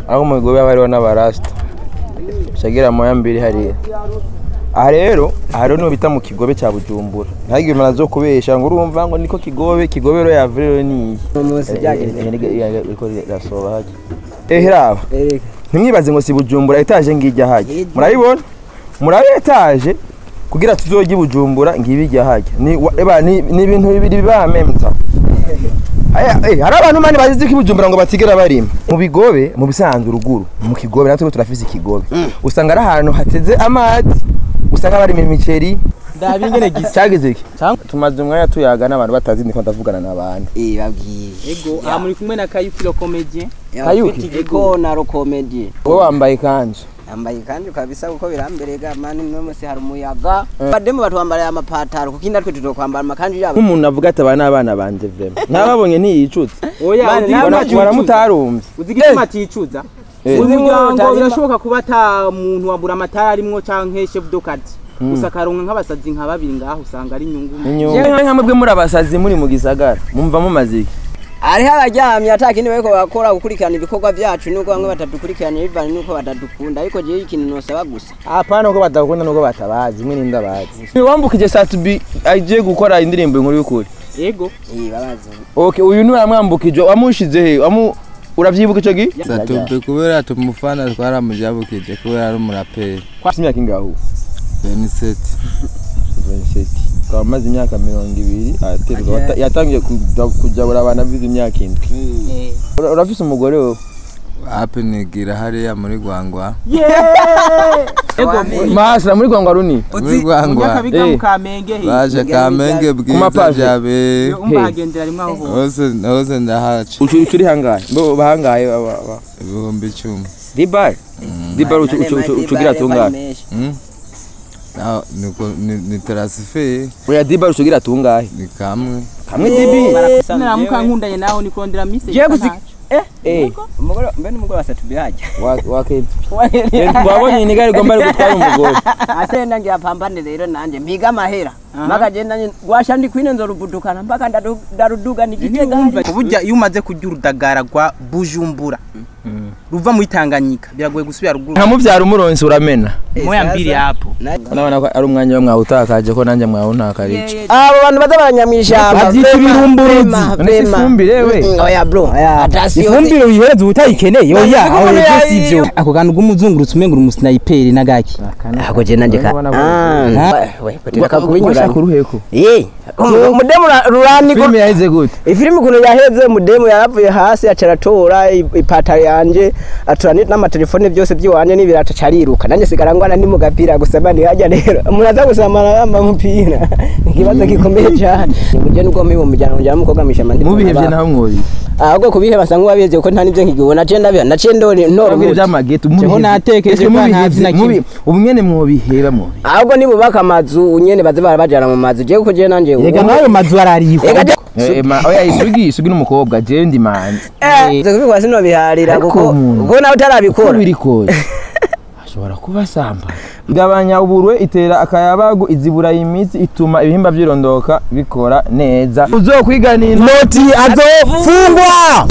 aho mu bigo haba hariho n'abarasita shagira moya mbiri hariya aha rero aha rero niho bita mu kigobe cya bujumbura ntihagire umuntu azo kubesha ngo urumva ngo niko kigobe kigobe rero yava rero ni iyi umunsi byagenze iriko rirasoba hajya ehe raba erega ntimwibaze ngo si bujumbura etaje ngijya hajya murayibona murabe etaje kugira tuzojye i bujumbura ngibi ijya hajya ni wa- eba, ni ni ibintu bibiri biba memta Aya, eh, hari abantu mani bazizi ko i bujumbura ngo batigera barima mu bigobe mu bisanzwe uruguru mu kigobe natwe turafise ikigobe usanga ari ahantu hateze amazi usanga barima imiceri ndabingene gisa cyagize iki Cyangwa- tumaze umwanya tuyaga n'abantu batazi ndiko ndavugana n'abandi eh babwiye ego aha muri kumwe na kayukiro comedien Kayuki? ego na rokomedi wowe wambaye ikanzu yambaye kandi kabisa kuko biramberega mani no musi hari umuyaga bademu batwambara amapataro kuko indatwe tutokwambara amakanju yabo nk'umuntu avuga ati aba ni abana banje vrema ntababonye ntiyicutse oya Mani, uzi nawe igituma ntacu- aticuza? waramutarumbye uzi igituma aticuza Eh. uzi umuryango Utarima- birashoboka kuba ata muntu wabura amatara arimwo canke chef de quartier gusa akaronka nk'abasazi nka babiri ngaho usanga ari inyungu inyuma nka mwebwe muri abasazi muri mu gisagara mumva mumaze iki hariho abaryamye ata kindi bariko bakora gukurikirana ibikorwa vyacu nuko bamwe batadukurikirana bivanye nuko batadukunda ariko jewe ikintu nosaba gusa apana uko badakunda nuko batabazi mwe ninde abazi wambukije satubi agiye gukora indirimbo inkuru y'ukuri ego eh babazi okay uyu ni waramwambukije wamushize he wamu uravyibuka ico gi Satubi kubera tumufana twaramujabukije kubera ari umuraperi kwasi imyaka ingaho Beniseti 27 ukaba amaze imyaka mirongo ibiri aterwa wata- yatangiye kuja- kujabura abantu avize imyaka indwi Ura- urafise umugore wowe hapi nigira hariya muri Gwangwa ego mahasira muri gwangwa runi muri Gwangwa munyakabiga Eh. mu kamenge he baje kamenge bwiza mapave. byabe Yo, umva hagendera rimwe aho hose hose hose ndahaca ucu ucu uri hangahe mbo bahangahe aba- aba- ibihumbi icumi dibar dibar ucu ucu ucu ucugira tungahe Mm? Naho niko- ni- ni tarasife oya dibar ucugira tungahe ni kamwe kamwe dibi naramuka nkundanye nawe nikondera mise Je gusi eh umugore mbe n'umugore wa satubi hajya wa wa kenzi wabonye ni gari gomba gutwara umugore ate nange apambane rero nanje mpiga amahera mpaka je nanje gwasha ndi kwine nzoruvudukana mpaka ndadu- ndaruduga nigitega burya iyo umaze kurya urudagara rwa bujumbura ruva muri tanganyika biragoye gusubira ruguru nka muvyara umuronsi uramena moya mbiri yapo urabona ko ari umwanya wo mwawutakaje ko nanjye mwawuntakarije abo bantu baza baranyamwishyamba Babyita ibirumburuzi. None si ifumbire we oya bro atasiyo ifumbire uyihereza ubutayikeneye None oya siko aho umuntu ibyo yayi- si ibyo ako kantu k'umuzungurutsi umenga uri umusnayiperi n'agaki ako je nanje ka Urabona ko- Ah, we bateka kubinyuranya washaka uruheko eh umudemu rurani ko filime yahize gute ifilimi ukuntu yaheze umudemu yaravuye hasi aca aratora i- ipataro yanje atora ni- n'amatelefone byose by'iwanje n'ibirato aca ariruka nanjye sigara ngwana ni mu gapira gusa mani hajya rero umuntu aza gusamara yambaye umupira ni ikibazo gikomeye cyane uje nubwo muri uwo muryango mujyana mukobwa mwishamba ndi mubihevye naho mwori ahubwo kubiheba asa nk'uwabizi kuko nta n'ibyo nkigibona naciye ndabiha naciye ndori ntora Mubwire umuti vy'amageto Jeho natekereje ko ntazi na kimwe. ubu nyene mwobiheba mwobi ahubwo nibubaka amazu nyene baze barabajana mu mazu jewe kuko jewe nanje yega nayo mazu arariho Ega je- Eh, ma- oya isugi isugi n'umukobwa jewe ndi manzi Eh, ivyo kubikora sinobiharira Ariko kuko umuntu- kuko nawe uko utarabikora biri kose ashobora kuba asamba gabanya uburwe itera akayabagu izibura imitsi ituma ibihimba vyirondoka bikora neza uzokwiganira noti azofungwa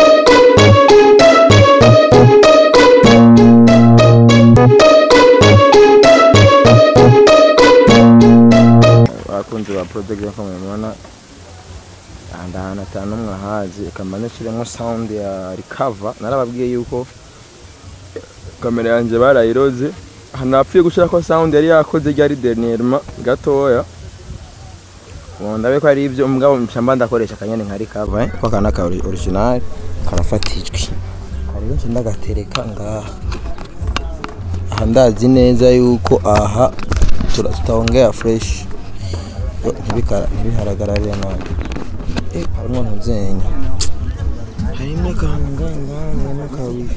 abakunzi ba project nko mubibona ahandi ahantu atanu umwe ahazi ikamba nishiremo sound ya recover narababwiye yuko kamera yanjye barayiroze ahantu napfuye gushirako sound yari yakoze ryari dernièrement gatoya ubu ndabe ko ari ibyo mugabo mpamba ndakoresha akanyene nka recover eh, ko aka naka original karafatijwe rero nce ndagatereka ngaha aha ndazi neza yuko aha tura- tutahongera fresh Yo, ntibikara- ntibiharagararire nabi Eh, harimwo ntuzenya harimo akantu nganganga kawifi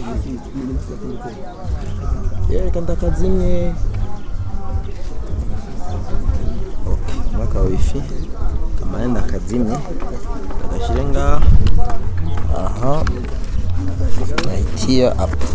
yereka ndakazimye okay n'aka wifi kamane ndakazimye agashyire ngaha aha nahitiya apu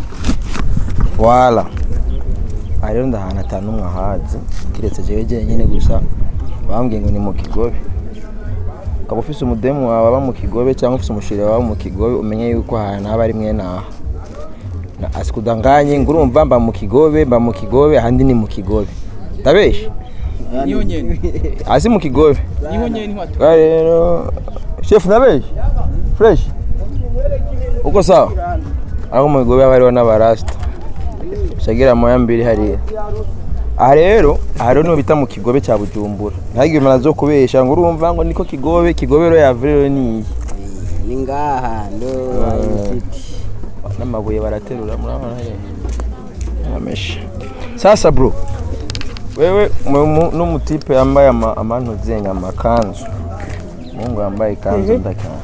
wala aha rero ndahantu atanu umwe ahazi kiretse jewe jenyine gusa bambwiye ngo ni mu kigobe ukaba ufise umudemu wawe aba mu kigobe cyangwa ufise umushiri wawe mu kigobe umenye yuko ahantu haba ari mwene aha Na- asikudanganye ngo urumva mba mu kigobe mba mu kigobe ahandi ni mu kigobe ndabeshe niho nyene hasi mu kigobe niho nyene niho atu Bwa rero chef ndabeshe fresh uko sawa aho mu kigobe haba hariho n'abarasta shagira moya mbiri hariya aha rero aha rero niho bita mu kigobe cya bujumbura ntihagire umuntu azo kubesha ngo urumva ngo niko kigobe kigobe rero yava rero ni iyi ni ngaha ndo city n'amabuye baraterura murabona he amesha sasa bro wewe mu- mu- n'umutipe yambaye ama- amantuzenye amakanzu mungu yambaye ikanzu ndakana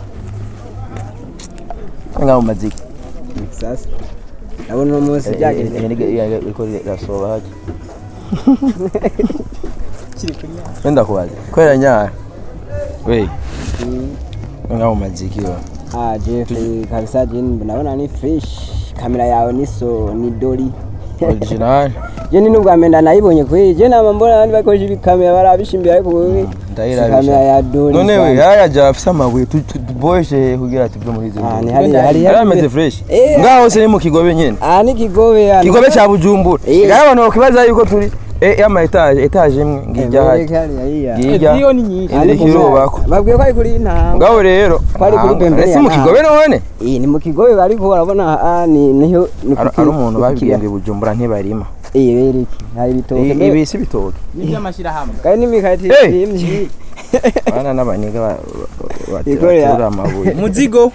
nga mu maziki sasa ndabona uno munsi byagenze iko rasoba haje wenda kubaza kwera nyara we nga mu maziki wa ah jeff kabisa jeni ndabona ni fresh kamera yawe ni so ni dori original jeni nubwa menda nayibonye kwe je nama mbona abandi bakoresha ibikamera barabishimbira ariko wewe ndayirabisha. kamera ya dori none we sana. haya ja afise amabuye tu- tu- tuboheshe kugira tuve muri izo Ah, nzu. ni hari hari yari ameze fresh Eh. ngaho se ni mu kigobe nyene ah ni kigobe ya kigobe cya bujumbura Eh. ngaho abantu bakibaza yuko turi eh, y'ama etaje etaje imwe ngijya hajya ngijya niyo ni nyinshi indi kirubako babwiye ko ari kuri ntanga ngaho rero Kwari kuri ah, Bembere si mu ya kigobe none eh ni mu kigobe ariko urabona ah ni niho ni Hari- hari umuntu babwiye ngo i bujumbura ntibarima eh bereke hari ibitoke I- mbe- ibi si bitoke n'iby'amashyirahamwe kandi n'imikati Eh. imye abana n'abaniga ba- ba- Ikorera. baterura amabuye muzigo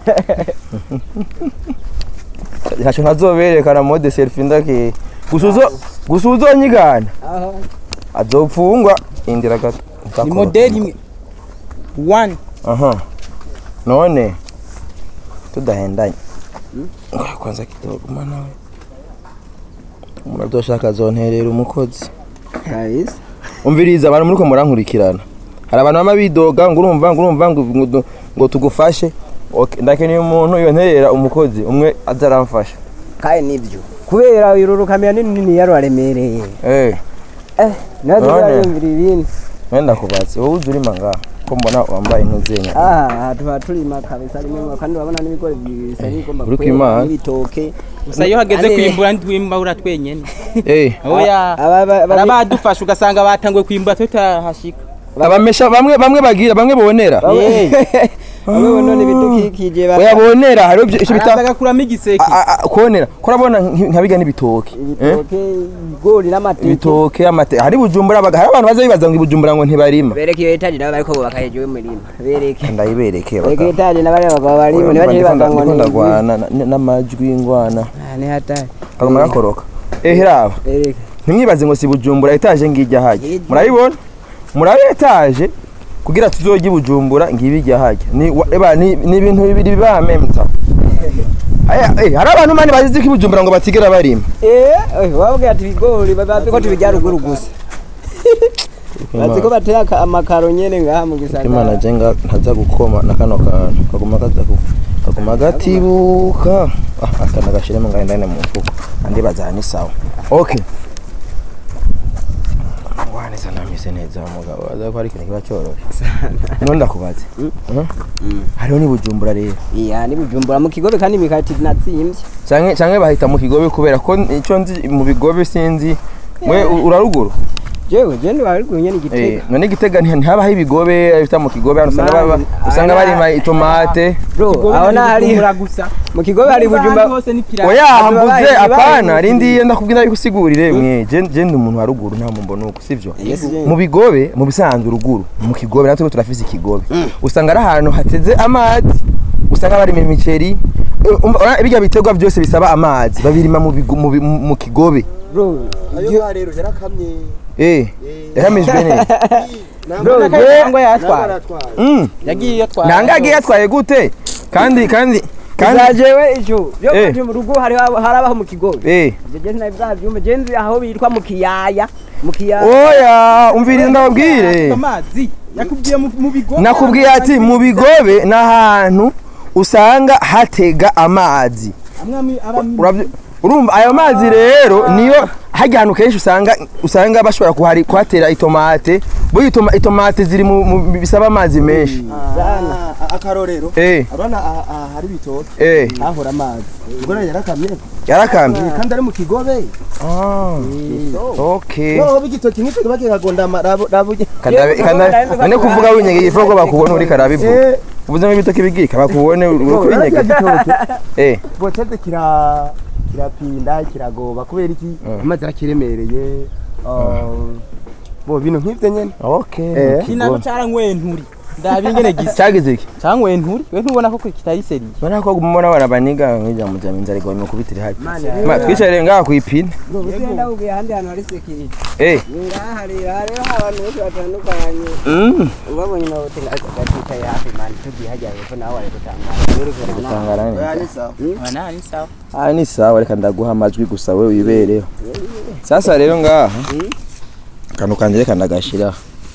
ntacyo ntazoberekana mode selfie ndake gusa uzo- gusa uzonyigana aho azopfungwa indira gato ni modeli imwe one aha none tudahendanye Ngoja kwanza kidogo mana we umuntu azoshaka azonterera umukozi kabisa umviriza abantu muriko murankurikirana hari abantu bama bidoga ngo urumva ngo urumva ngo ngo- ngo tugufashe Ok, ndakeneye umuntu yonterera umukozi umwe aza aramfasha kandi nibyo kubera uru kamera nini nini yarwaremereye eh eh nazo None. yumvira ibindi wenda kubatse wowe uzi urima ngaha ko mbona wambaye intuzenya aha tuba turima kabisa rimwe kandi urabona n'ibigori bisa bigomba Uri kwera, kwimana? n'ibitoke gusa iyo hageze Ane- kwimbura ntitwimbura twenyene eh oya aba- aba- aba- arabadufasha ugasanga batanguye kwimbura tutahashika abamesha bamwe bamwe bagira bamwe bonera bamwe bonone ibidukikije ba- oya bonera hariho ibyo ibyo bita araza agakuramo igiseke a- a- a- konera kurabona nkabiga n'ibitoke eh? ibitoke ibigori n'amateke ibitoke amate hari bujumbura baga hari abantu baza bibaza ngo ibujumbura ngo ntibarima bereke iyo etaje nabo bariko bubaka hejuru y'umurima bereke ndayibereke bereke etaje n'abari abagabo barimo ntibaje bibaza ngo ni ndagwana n'amajwi y'ingwana Ah, ni hatari kaguma gakoroka eh hiraba bereke ntimwibaze ngo si bujumbura etaje ngijya hajya Ijya. murayibona murabe etaje kugira tuzojye i bujumbura ngibi ijya hajya ni wa- eba, ni ni ibintu bibiri bamemta Aya, eh, hari abantu mani bazizi ko i bujumbura ngo batigera barima eh eh, wababwira ati ibigori bazi ko tubijya ruguru gusa bazi ko bateye aka- amakaro nyene ngaha mu imana gisagara jenga ntaza gukoma na kano kantu kaguma kaza ku- kaguma gatibuka ah, aka nagashiremo ngahe ndane mu mfuko andi bazana ni sawa okay waneza namise neza umugabo aza ko ari ikintu kiba cyoroshye none ndakubaze Mhm. hariho ni bujumbura rero iya ni bujumbura mu kigobe kandi imikati natsimbye canke canke bahita mu kigobe kubera ko ico nzi mu bigobe sinzi mwe u- uraruguru jewe je ndi bari kunyene Eh, igitega none igitega nti- ntihabaho ibigobe bita mu kigobe hano usanga baba- Man, usanga aha- barima itomate bro aho na hari gusa mu kigobe hari bujumba hose ni pirate oya Ati mvuze babaye- apana babaye- rindiye ndakubwira yuko usigurire mwe je je ndi umuntu wa ruguru nta mumbo nuko sivyo Yes, je. mu bigobe mu bisanzwe ruguru mu kigobe natwe turafise ikigobe usanga ari ahantu hateze amazi usanga barima imiceri Eh, umva, urabona birya biterwa byose bisaba amazi babirima mu bigo- mu bi- mu mu kigobe bro ayo rero yarakamye eh yahamijwe neza bro je cyangwa yatwaye naratwaye Mm. yagiye yatwaye nangagiye yatwaye gute kandi kandi kandi kazajewe ico byo Eh. kanje mu rugo hari harabaho mu kigobe eh je je navyumva je nzi aho bitwa mu kiyaya mu kiyaya oya umviriza ndababwire amazi yakubwiye mu mu bigo nakubwiye ati mu bigobe ni ahantu usanga hatega amazi amwe aba Uravye- urumva ayo mazi rero niyo hajya ahantu kenshi usanga usanga bashobora kuhari kuhatera itomate burya itoma- itomate ziri mu mu- bisaba amazi menshi Ah, akarorero eh urabona aha aha hari ibitoki eh hahora amazi ubwo rero yarakamye yarakamye Eh, kandi ari mu kigobe ah okay noneho igitoki nk'icyo kiba kikagondama rabo rabo Kandabe kandabe none kuvuga winyegeye ifuko ko bakubona uri karabivu ubuzima bw'ibitoki bigika bakubone uri kubinyega eh botete kira kirapinda kiragoba kubera iki amazi arakiremereye ah, bo bino nk'ibyo nyene okay Eh. kinako caranyweye nturi ndabi ingene gisa cyagize iki canyweye nturi we ntubona ko kitari seriye Mbona ko mbona bana baniga nkija mu jamin zari gwa kubitira hafi. Ma twicare ngaha ku ipine. ugenda ubwiye ahandi hantu hari sekiriti Eh. ngaha hari hariho abantu benshi batandukanye Mm. ubabonye nawe gatwicaye hafi mani tugiye hajya hepfo nawe wari gutangara uri kurana Tangara ni. ana ni sawa Ah ni sawa reka ndaguha amajwi gusa we wibereho. Sasa rero ngaha. Kanu kanje reka ndagashira.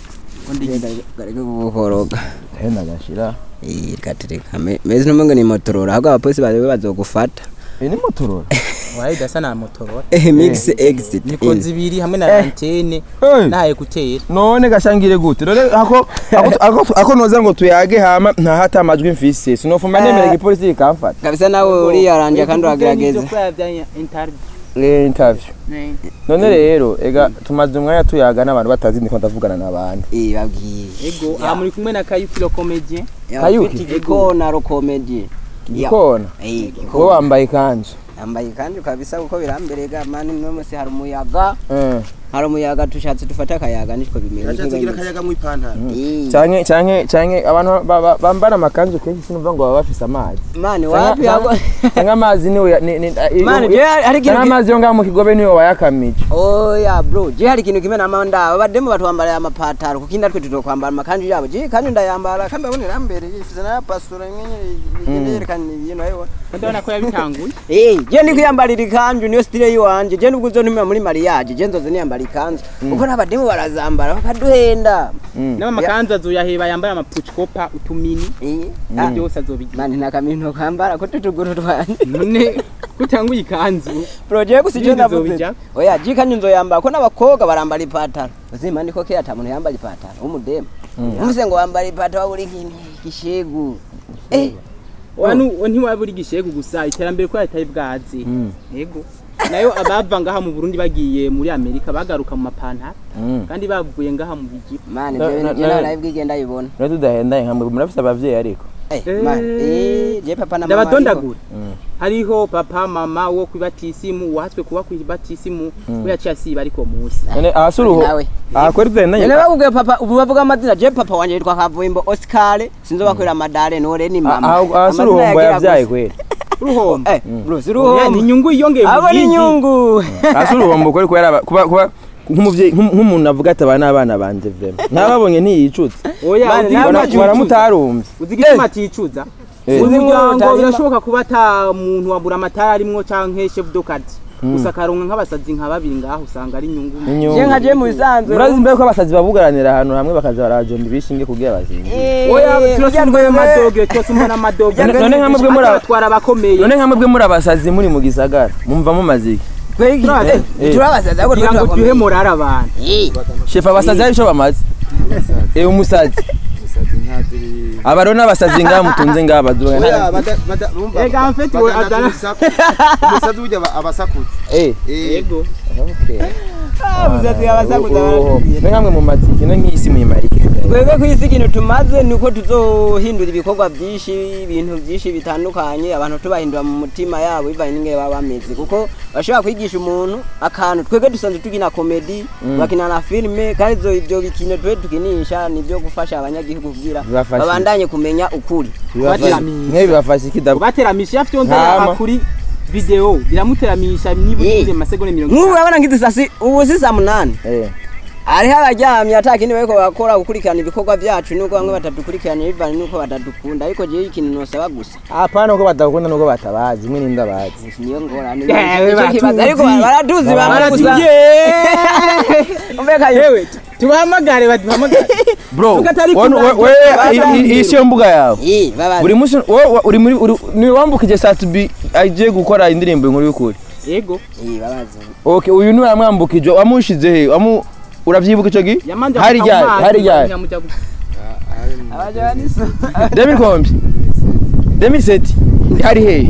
garega gukoroga Eh ndagashira. iyi gatereka mezi n'umwe ni motorora ahubwo abapolisi bawe bazogufata Eh ni motorora. wayi dasa na motorora eh mix exit niko zibiri hamwe na antene Eh. na ekuteri None gashangire gute? None ako ako- ako ako noza ngo tuyage hama nta hata amajwi mfise. Sinofuma nemere igipolisi ikamfata. kabisa nawe uriyaranje kandi uragerageza interview Eh interview. None rero ega tumaze umwanya tuyaga n'abantu batazi ndiko ndavugana n'abandi. iyi babwiye ego aha muri kumwe na kayukiro comedien Kayuki? igikona rokomedi Gikona. eh Wowe wambaye ikanzu. yambaye kandi kabisa kuko biramberega mani no musi hari umuyaga Eh. hari umuyaga tushatse dufate akayaga nitwo bimeze yashatse kugira akayaga mu ipantaro Eh, canke canke canke abantu ba- ba- bambara amakanzu kenshi sinumva ngo baba bafise amazi mani wapi Canke- hago canke amazi niwe ya- ni- ni- i- mani i- je hari canke ikintu ki- amazi yo ngaho mu kigobe niwe wayakamije oya bro je hari ikintu kimwe namanda abademu batwambara amapataro kuko indatwe tutokwambara amakanju yabo je kandi ndayambara kandi abonera mbere ifise na pasura nyenye igende yerekana ibintu ayo ndabona ko yabitanguye Eh, je ndi kwiyambarira ikanju niyo style yiwanje je nubwo uzontumira muri mariage je nzoze niyambara ikanzu kuko n'abademu barazambara bakaduhenda n'ama makanzu azoyaheba yambaye amapuchikopa utumini Eh, ibyo ah, byose azobigira mani nta kamintu kambara ko tutuguru twanje none kutanguye ikanzu proje gusa icyo Ibindi navuze zobijya? oya je kandi nzoyambara ko n'abakobwa barambara ipataro uzima ndiko kera ata muntu yambara ipataro w'umudemu umuse ngo wambara ipataro waburi nk'igishegu eh wanu ntiwabura igishegu gusa iterambere ko yatari bwazi yego nayo abava ngaha mu Burundi bagiye muri Amerika bagaruka mu mapantaro kandi bavuye ngaha mu bigi mani Na- ibyo na- bintu je na- nawe bwigenda yibona rero tudahendaye nkamwe murafise abavyeyi ariko eh Eh. mani eh je papa na mama ariko- ndabadondagura hariho papa mama wo kwibatisimu uwahatswe kuba kwibatisimu we yaciye asiba ariko munsi none ahasi uruho nawe. aha kweri tudahendanye Nene bakubwiye papa ubu bavuga amazina je papa wanje yitwa Kavuyimbo Oscar sinzobakorera madare nore ni mama ahasi Amazina uruhombo yagira yavyaye gusa. kweri ruhombo eh bro Eh, ni siruhombo inyungu yiyongeye abo ni yindi. inyungu ahasi uruhombo kweri kubera aba- kuba kuba nk'umuvyeyi nk'um- nk'umuntu avuga ati aba n'abana banje vraiment ntababonye ntiyicutse oya Mani, uzi nawe igituma Bara- aticuza? baramutarumbye uzi igituma aticuza Eh. uyu muryango Utarima. birashoboka kuba ata muntu wabura amatara arimwo canke chef de quartier gusa akaronka nk'abasazi nka babiri ngaho usanga ari inyungu inyungu je nka je mu bisanzwe murazi mbere ko abasazi babugaranira ahantu hamwe bakaza barajomba ibishinge kugira bazinge Eh, oya burya turasumbuye twebwe- amadoge turasumbuye n'amadoge None- none nka mwebwe muri aba- batwara abakomeye none nka mwebwe muri abasazi muri mu gisagara mumva mumaze iki twebwe- Turabaza- eh, eh. turabasaza ariko kugira ngo turakomeye. duhe morale abantu Eh, shefu abasazi hari ico bamaze eh umusazi aba rero n'abasazi ngaha mutunze ngaha baduga oya bada bada bumva Ega, en fait, we- adana- umusazi burya aba- aba asakutse eh Eh, yego okay ah, musazi abasakuza baratubwira. ni nkamwe mu matike no nk'isi muyimarike twebwe ku isi ikintu tumaze ni uko tuzohindura ibikorwa byinshi ibintu byinshi bitandukanye abantu tubahindura mu mutima yabo bivanye n'ingene baba bameze kuko bashobora kwigisha umuntu akantu twebwe dusanzwe tukina komedi bakina na filime kandi izo ibyo bikino twe tukinisha ni ibyo gufasha abanyagihugu kugira Bibafasha. babandanye kumenya ukuri mwe bibafasha iki dabu kubateramisha afite Ntama. yonzera kuri video biramuteramisha nibura Eh. mu masegonda mirongo nk'ubu itanu urabona nk'idusasi ubu si saa munani eh hariho abaryamye ata kindi bariko bakora gukurikirana ibikorwa byacu nuko bamwe batadukurikirana bivanye nuko batadukunda ariko jewe ikintu nosaba gusa apana uko badakunda nuko batabazi mwe ninde abazi niyo ngorane Yewe, Nicyo kibazo. baratuzi. ariko baratuzi bamwe gusa umveka yewe tubahamagare baduhamagare bro Tukatari wanu- kuna- we- we- Baza- i- i- iyi siyo mbuga yawe Eh, babazi. buri munsi wowe uri muri uri- ni wambukije saa tubi agiye gukora indirimbo inkuru y'ukuri ego Eh, babazi okay uyu ni waramwambukije wamushize he wamu uravyibuka ico gi yamanje hari guta mu ryari mazi, hari ryari nyamuja gu- abajaniso Demi kombi Demi seti hari he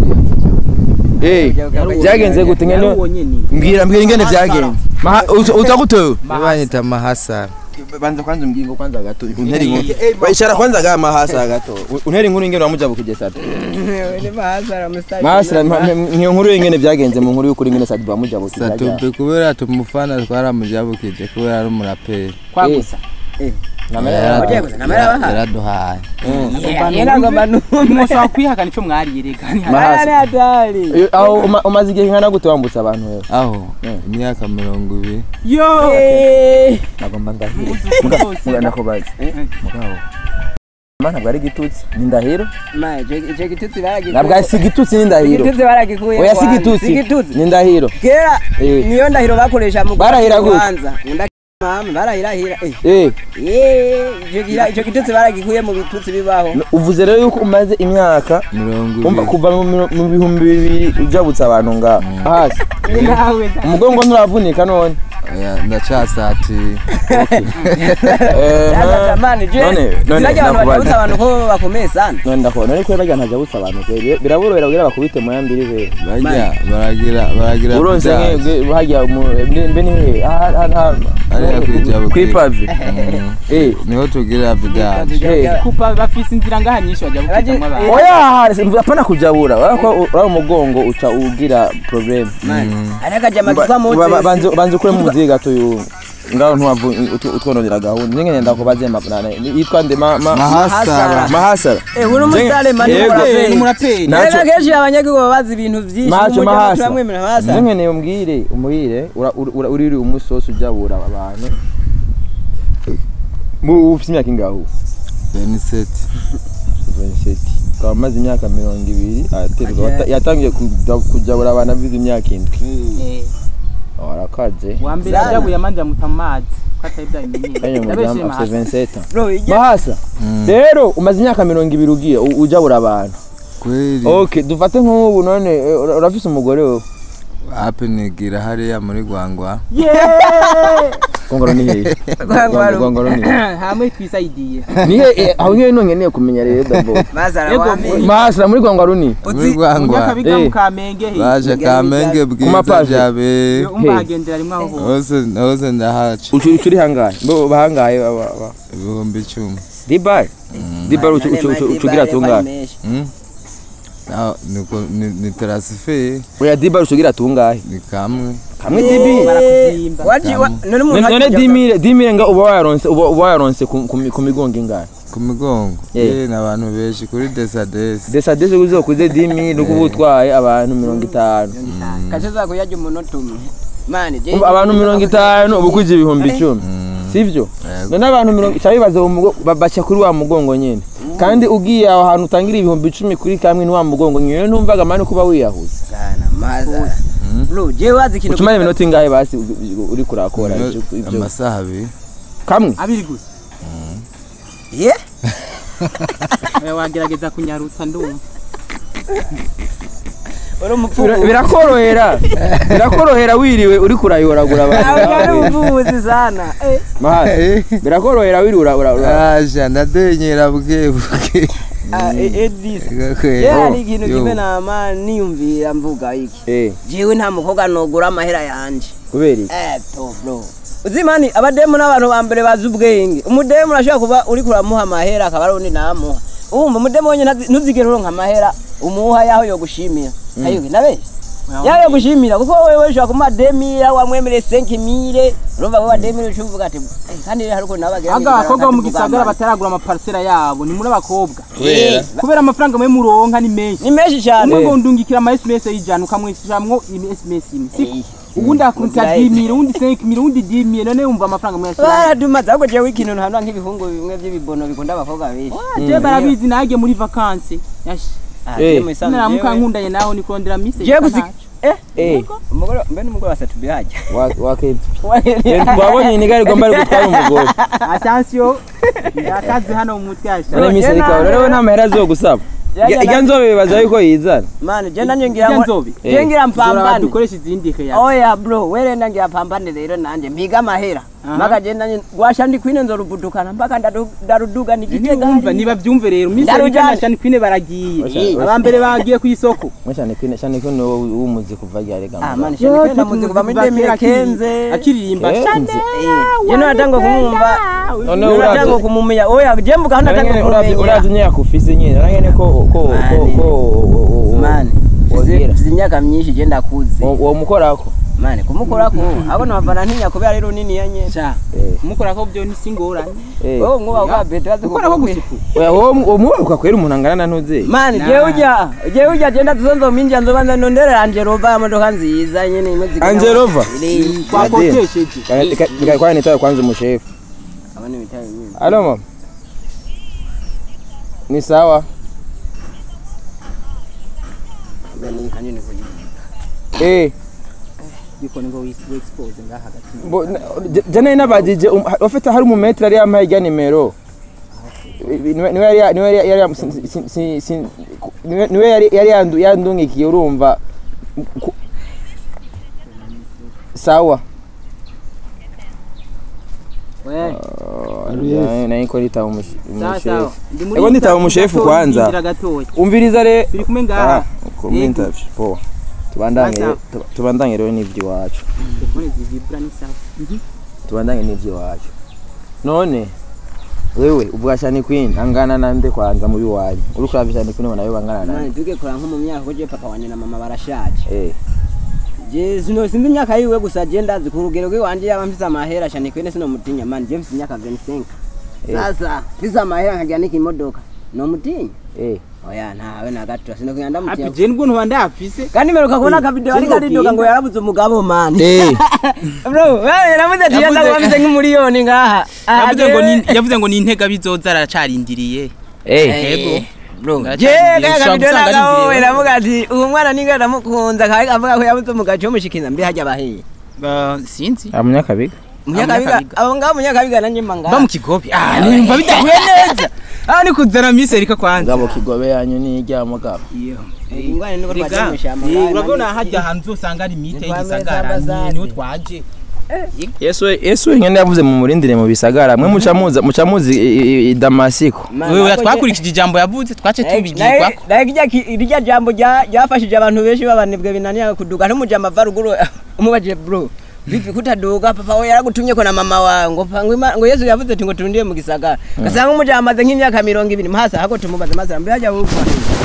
Eh byagenze gute ngene yarubonye ni mbwira mbwira ingene byagenze Maha- uza- uza gutewe banyita mahasara banza kwanza umbwingo kwanza gato untera inkuru bayishara kwanza ga mahasa gato untera inkuru ingene wamujabukije sati ni mahasara mustari mahasira niyo nkuru ingene byagenze mu nkuru y'ukuri ingene sati bamujabukije satube kubera tumufana twaramujabukije kubera ari umuraperi kwagusa Wagiye gusa, namara bahaye. yaraduhaye yera ngomba mushobora kwihakana ico mwariye reka ni Mahasa. ari hatari aho uma- umaze igihe nkana gute wambutsa abantu wewe aho imyaka mirongo ibiri yo Eh, nagomba ndahiro Rwose. muga ndakubaza mugabo mana ntabwo ari igitutsi ni ndahiro ma ico ico gitutsi baragikuye ntabwo si igitutsi ni ndahiro igitutsi baragikuye oya si kwanza. igitutsi Si igitutsi ni ndahiro kera Eh. niyo ndahiro bakoresha mu Barahira gute? kubanza mama barahirahira eh eh Eh, ico gira- ico gitutsi baragikuye mu bitutsi bibaho uvuze rero yuko umaze imyaka mirongo umva ibiri kuva mu miro- mu bihumbi bibiri ujabutse abantu ngaho hasi nawe umugongo nturavunika none Oya, ndacyasatiye Eh, Yazatamani je none none sinajya abantu ndakubaza. bajabutsa abantu ko bakomeye sana none ndakubona ariko barya ntajabutse abantu kweri biraborohera kugira bakubite mu yambiri kweri bajya baragira baragira uronse byaje. nk'ibyo hajya mu- mbe mbe ni hehe aha aha Hariya kwijabo kwipavi Mm. eh niho tugira vidaje eh kupa bafise inzira ngaha nyinshi bajya gukitamwo abantu oya apana kujabura urako uri umugongo uca ugira problem ariko jama kitwa Ba- ba- Moses banze banze ukure mu muziga gato yu ngaho ntwavu utwo- utwononera gahunda ninge ngenda kubaze mapana yitwa nde ma ma mahasara mahasara eh uri umusitari mani Yego. muraperi umuraperi Na- Naco- rero kenshi abanyagihugu baba bazi ibintu byinshi macho umujyi mahasa turamwemera mahasa ninge ne umbwire umuhire ura- ura- uri uri umusosi ujabura abantu mu ufite imyaka ingaho beniseti 27 ukaba amaze imyaka mirongo ibiri aterwa Aje- yatangiye kuja- kujabura abantu avize imyaka indwi Eh, warakaje wa mbere Zana. yajabuye amanje amuta mu mazi ko atari byabimenyere Enye yabeshe mudamu afite mahasa 27 ans bro ijya mahasa rero umaze imyaka mirongo ibiri ugiye u- ujabura abantu kweli okay dufate nk'ubu none eh, ura- urafise umugore wewe ape nigira hariya muri gwangwa gongoro ni hehe Gongoro. gongoro ni hehe hamwe twisaidiye ni hehe aho ngiye none nkeneye kumenya rero dabo mahasa Yego, arawamenya mahasa muri gongoro ni muri gwangwa munyakabiga Eh. mu kamenge he baje kamenge bwiza Kumapave. byabe Yo, umva He. hagendera rimwe aho hose hose hose ndahaca ucu ucu uri hangahe bo bahangahe aba- aba- ibihumbi icumi dibar dibar ucu ucu ucu ucugira tungahe Mm? Naho niko- ni- ni tarasife oya dibar ucugira tungahe ni kamwe kamwe dibi barakuzimba waji wa- none umuntu none ajya- dimire dimire nga uba wayaronse uba uba wayaronse ku ku mi- ku migongo ingahe ku migongo Eh. ye ni abantu benshi kuri desadesi desa desa uzokuze dimire nuko uba utwaye abantu mirongo itanu kace zako yajya umunota umwe mani je Umva, abantu mirongo itanu uba ukuje ibihumbi icumi sivyo Yego. none abantu mirongo cyangwa bibaza uwo mugo- ba- baca kuri wa mugongo nyene kandi ugiye aho hantu utangira ibihumbi icumi kuri kamwe ni wa mugongo nyene numvaga mani kuba wiyahuza sana mahasa bro je wazi ikintu utumara iminota ingahe basi u- u- uri kurakora ivyo- ivyo amasaha abiri kamwe abiri gusa ye Eh, wagerageza kunyarutsa ndumva uri umupfumu Bira- birakorohera birakorohera wiriwe uri kurayoragura nawe nari abantu umuvuzi sana eh mahasi birakorohera wiriwe ura- ura- ura- aja ndadenyera buke buke ah, eh, Edis Gakwe. ye hari ikintu Yo. kimwe nama niyumvira mvuga iki eh jewe nta mukobwa nogura amahera yanje kubera iki eto bro uzimani abademu n'abantu ba mbere bazi ubwenge umudemu urashobora kuba uri kuramuha amahera akaba ari undi namuha wumva umudemu wonyine ntazi- ntuzigere uronka amahera umuha yaho yogushimira ayuge nabe yaho yogushimira kuko wewe ushobora kumuha demira wamwemereye senki mire urumva wewe demira uca uvuga ati "Eh, kandi rero hari ukuntu nabagira aga abakobwa bo mu gisagara bataragura amaparisera yabo ni muri abakobwa Eh, kubera amafaranga mwe muronka ni menshi ni menshi cyane umwe ngo ndungikira ama sms y'ijana ukamwishyuramwo sms imwe siko Eh. ubundi akurikira Uzahita. dimire uwundi senkimire uwundi dimire none wumva amafaranga muyashyiramo baradumaze ahubwo jewe ikintu ntanura nk'ibihungu bimwe by'ibibono bikunda abakobwa benshi je barabizi najye muri vakansi yashi Ah, Eh. je mu isanzwe naramuka jewe- nkundanye nawe ni kurondera mise jewe gusi eh eh umugore mbe n'umugore wasatu bihajya wa wa kenshi wabonye inigari gomba ari gutwara umugore atansiyo ndakazi hano mu mutwe yasha none misi rikawe rero we nta mahera azogusaba ijya nzobe bibaza yuko yizana mani je nanje ngira Ijya ngo nzobe? je ngira Zora mpambane dukoresha izindi heya oya bro werenda ngira pambane rero nanje mpiga amahera Aha. mpaka je nanje gwasha ndi kwine nzoruvudukana mpaka ndaru- ndaruduga nigitega Ntiwumva niba byumve rero Miss Ndarujyana. Arika na Shani Queen baragiye Oya. abambere bagiye ku isoko mwashane kwine shane kwine w'umuzi kuva ryari ah gamba mani shani kwenda muzi kuva muri demire kenze akiririmba Kenze. je natanga kumumva none je natanga urazi kumumenya oya je mvuga hano natanga Urangene- urazi kumumenya urazi nyaka ufise nyine urangene ko ko ko Mani. ko mani wogira mfise imyaka myinshi je ndakuze uwo mukorako mani kumukorako abo nabavana ntinya kubera rero nini ya nyene sha Eh. kumukora ko byo nisingorane eh wowe mwuba kwa beto azi gukora ko gusuku oya wo wo mubaruka kwera umuntu angana na ntuze mani Nah. jewe ujya jewe ujya genda tuzonzo minja nzobanza nondera Angelova imodoka nziza nyene imwe zigana Angelova? Iri- twakotesheje kwa nitaye kwanza umushefu abone ibitaye nyine alo mama ni sawa gani kanini kuri eh gikoni ngo wi expose ngaha hagati bo- na- j- jana nabajije um- ha- ufite hari umumetri yari yampaye ijya nimero niwe niwe yari niwe yari yari si- si- si- si- niwe niwe yari yari yandu- yandungikiye urumva Ku- sawa we nayo ko nitaba sawa sawa umushefu ndi muri Ego nitaba interview umushefu gatoya, kwanza. ndindira gatoya umviriza re turi kumwe ngaha ku interview po tubandanye Sasa. tu- tubandanye rero n'iby'iwacu telefone zivibra ni sawa tubandanye n'iby'iwacu none wewe ubwa shani queen angana nande kwanza mu biwanyu uri kuraba shani queen ubona yo bangana mani nande tugekora nko mu myaka ko je papa wanje na mama barashaje eh je sino sinzi imyaka yiwe gusa je ndazi ku rugero rw'iwanje yaba mfise amahera shani kwene sino mutinya mani je mfise imyaka 25 Eh. sasa mfise amahera nkagira n'ikimodoka no mutinya eh oya ntawe na gato sino kugenda happy mutinya je nibwo ntwanda yafise kandi meruka kubona akavideo ariko aridoga ngo yarabuze umugabo mani eh bro wewe namuze ati yaza Yavuze- kuba mfise nk'umuriyoni ngaha Ah, yavuze ngo jewe- ni yavuze ngo ni intega bizoza aracarindiriye eh Eh, bro Ndacyari je imbere, kaya ushobora kavideo gusanga ari nagawe imbere. navuga ati uwo mwana ninga ndamukunza kandi avuga ko yabuze umugabo cyo mushikiza mbi hajya bahiye Ba- sinzi amunyakabiga munyakabiga Munyakabiga. abo ngabo munyakabiga nanjye manga ba mu kigobe ah nimba bidahuye neza ah ni kuzana Miss Erika kwanza ngabo kigobe yanyu ni ijyamo gabo iyo ingwane niko Rega, twajemusha eh, urabona hajya ahantu uzosanga ari mite Ni kwa y'igisagara Meza Bazade. niho twaje yesu yesu nyene yavuze mu murindire mu bisagara mwe muca muza muca muzi i- i- i Damasiko wewe twakurikije ijambo yavuze twace tubigirwa irya jambo rya- ryafashije abantu benshi babanebwe binaniye kuduga n'umujambo ava ruguru umubajije bro vipi kutaduga papa we yaragutumye ko na mama wawe ngo pa- ngo Ima- ngo yesu yavuze ati ngo turundiye mu gisagara gasanga umujambo amaze nk'imyaka mirongo ibiri mahasa hako tumubaze maze mbe hajya wumva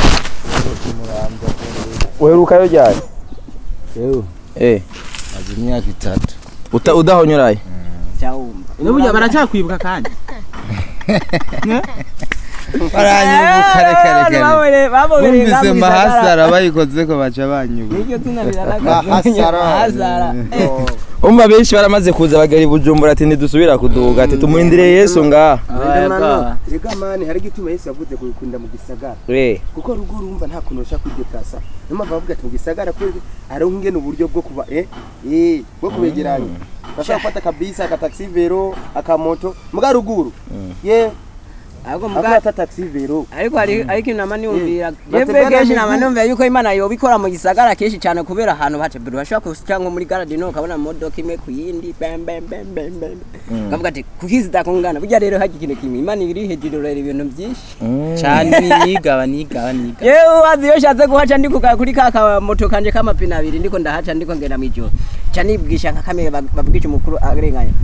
uherukayo ryari yewe eh maze imyaka itatu uta udahonyuraye cyawumva n'uburyo baracyakwibuka kandi baranyibuka reka reka reka bumvise mahasara mahasara bayikoze ko baca banyuba niryo zina rirarakaje Mahasara. mahasara Eh. umva benshi baramaze kuza bagera i bujumbura ati ntidusubira kuduga ati tumurindire yesu ngaha rega mani hari igituma yesu yavuze kuyikunda mu gisagara eh kuko rugo urumva nta kuntu ushaka kwideplasa niyo mpamvu bavuga ati mu gisagara kuri ari ngene uburyo bwo kuba eh eh bwo kubegeranya bashaka gufata akabisi akataxi vero akamoto muga ruguru ye ahubwo akaba muga ata taxi vero ariko hari ariko inama niyumvira Batebera yebwe kenshi miguu. nama niyumvira yuko imana yobikora mu gisagara kenshi cyane kubera ahantu hatebera bashobora kusica nko muri garadino ukabona modoka imwe ku yindi bam bam bam bam bam kavuga ati kuki zitakungana burya rero hajya ikintu kimwe imana iri hejuru rero ibintu byinshi cyane nigaba nigaba nigaba yewe wazi iyo shatse kuhaca ndi kuka- kuri ka kamoto kanje k'amapine abiri ndiko ndahaca ndiko ngenda mu ijoro ca nibwisha nka kamwe babwisha umukuru arenganya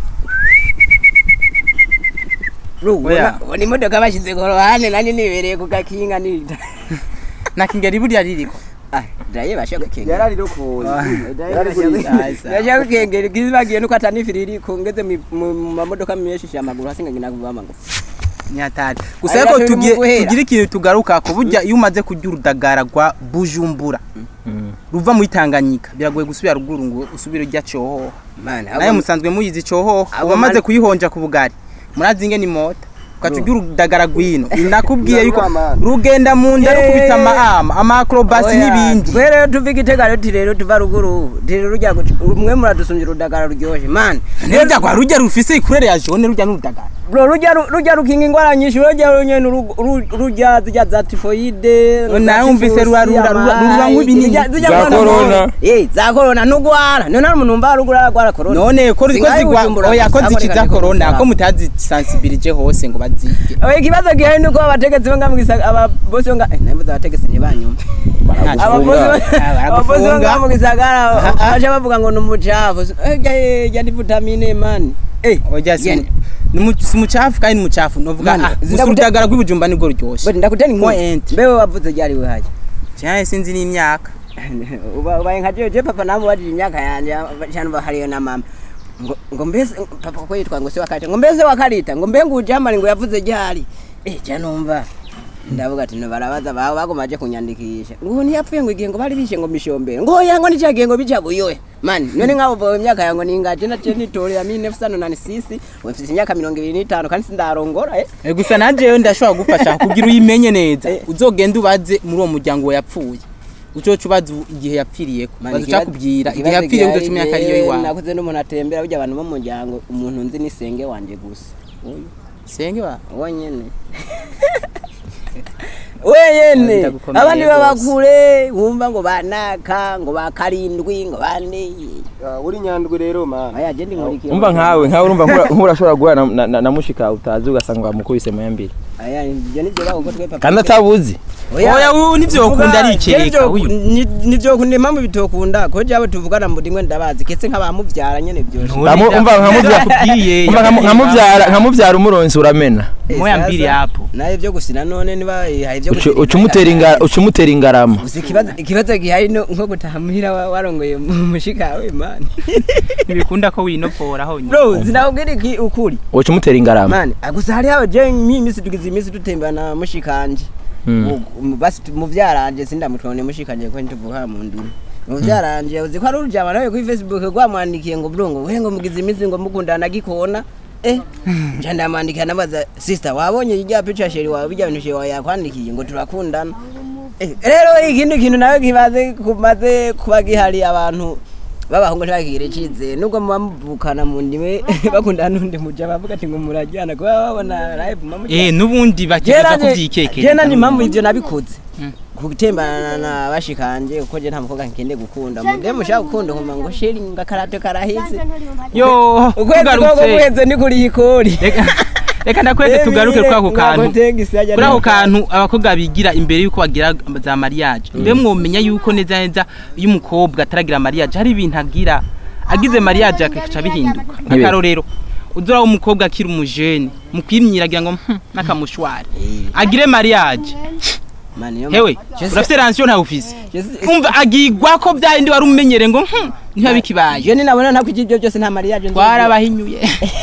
Oya. ubona imodoka bashyize ku ruhande nanjye nibereye ku gakinga nida nakingeri buriya ririko Ah, ndaye bashaka kengera yarari rokoye yarari Ndashaka kengera kizibagiye nuko atanifiri iri kongeze mu mu mamodoka menshi amaguru hasi ngina kuvama ngo nyatari gusa Ariko ariko turi mu tugiye guhera. tugira ikintu tugaruka ko burya iyo umaze kurya urudagara rwa bujumbura ruva muri tanganyika biragoye gusubira ruguru ngo usubire urya cyohoho man nawe musanzwe muyizi cyohoho Abo uba amaze man- kuyihonja ku bugari murazi ingene imota ugaca ugira urudagara rwino nakubwiye yuko Rurarura, man. rugenda mu nda rukubita ama ama acrobasi n'ibindi twe rero tuva igitega rero ti rero tuva ruguru ti rero rujya guca umwe muradusumbya urudagara ruryoshye mani rurya rwa rujya rufise ikurere ya jone rujya n'urudagara bro rujya ru- rujya rukinga ingwara nyinshi rujya runyene uru- uru- rujya zijya za tifoide za Nawe wumvise tifusi, rura- rura- rura- amayi, rura nk'ibinini. zijya- zijya Za mwana corona. mwana. eh za corona nugwara none hari umuntu wumva rugura aragwara corona none ko ko Singaye zigwa Bujumbura oya ko gusa, zikiza aboneka corona ni ko mutazisensibilije hose ngo bazige Oya ikibazo gihari nuko abategetsi bo ngamu gisagara ababosi bo nga eh nayo abategetsi ntibanyumva ababosi bo- ababosi bo ngamu gisagara baje bavuga ngo ni umucafu eh jya jya ni vitamine man eh oya si Genda. ni mu- si mucafu kandi ni mucafu novuga Mana, ah gusa ndakute- urudagara rw'ibujumba nibwo ryoshe bati ndakuteni ngo Point. mbewe wavuze ryari we haje cyane sinzi n'imyaka uba ubaye nka jeje papa namu wajije imyaka yanje cyane bahariyo na mama ngo ngo mbese papa ko yitwa ngo se wakarita ngo mbese wakarita ngo mbe nguje amari ngo yavuze ryari eh cya numva ndavuga ati barabaza bawe bagomaje kunyandikisha ngo ntiyapfuye ngo igihe ngo bari bishe ngo mishombere ngo yango nicagiye ngo bica buyoye mani none nk'abo bawe imyaka yango ningaje na je nitorera mi nefusano nani sisi wefise imyaka mirongo ibiri n'itanu kandi sindarongora eh Eh, gusa nanjeyo ndashobora gufasha kugira uyimenye neza Eh. uzogenda ubaze muri uwo muryango we yapfuye ucoca ubaza igihe yapfiriyeko Mani, baza ikibazo- ucakubwira igihe ikibazo yapfiriye gihari uzoca umenya ko ariyo je, iwawe nakuze n'umuntu atembera burya abantu bo mu muryango umuntu nzi ni senge wanje gusa uyu senge wa wonyene wenyene Ndagukomeye abandi rwose. baba kure wumva ngo banaka ngo bakarindwi ngo bane Ah, uri nyandwi rero man aya je ndi nkurikiye umva nkawe nkawe urumva nkura- nkurashobora guhura na- na- na- na mushika utazi ugasanga wamukubise mu yambiri aya ibyo nibyo bavuga twe papa kandi atabuzi oya uyu nivyo ukunda arikereka uyu nivyo kunda impamvu bitokunda ko jabo tuvugana mu rimwe ndabazi ketse nk'abamuvyara nyene byose Nkamu- umva nkamuvyara yakubwiye umva nkamu- nkamuvyara nkamuvyara umuronsi uramena moya mbiri yapo naye byo gusina none niba hari ibyo Ucu- uca umutera ingara- uca umutera ingarama gusa ikibazo ikibazo gihari no nko gutaha muhira wa- warongoye mu mushika we man ntibikunda ko winopfora honyine bro zinakubwira iki ukuri uca umutera ingarama mani gusa hari haba je imisi tugize imisi dutembera na mushikanje Mm. U- mu- basi tu- mu vyaranje sindamutwone mushikanje ko ntuvuka mu ndimi mu vyaranje uzi ko ari urujama nawe kuri facebook rwamwandikiye ngo bro ngo we ngo mugize imisi ngo mukundana gikona eh nja ndamwandikira nabaza sister wabonye irya picture sheri wawe bijya bintu sheri wawe yakwandikiye ngo turakundana Eh, rero ikindi kintu nawe kimaze kumaze kuba gihari abantu babahungu ntibagire icizere nubwo muba muvukana mu ndimi bakundana n'undi muja bavuga ati ngo murajyana kuba babona live mama eh nubundi bakigeza kuvyikekera jena ni impamvu ivyo nabikoze gutembana na bashikanje kuko je nta mukobwa nkende gukunda mude mushaka gukunda nkuma ngo sheri ngakarato karaheze yo ukwezi koko tugarutse guheze ni kuri ikori reka reka ndakwete tugaruke kuri ako kantu kuri ako kantu abakobwa bigira imbere yuko bagira za mariage mbe mwomenya yuko neza neza iyo umukobwa ataragira mariage hari ibintu agira agize mariage akaca bihinduka Nk'ibi. akarorero uzura umukobwa akiri umujene mu kwimyiragira ngo "Hmm, n'akamushwari agire mariage hewe urafite ransiyo ntawe ufise umva agigwa ko byahindi wari umenyere ngo "Hmm, ntibabikibaye je ni nabona ntabwo ibyo byose nta mariage nzi. twarabahinyuye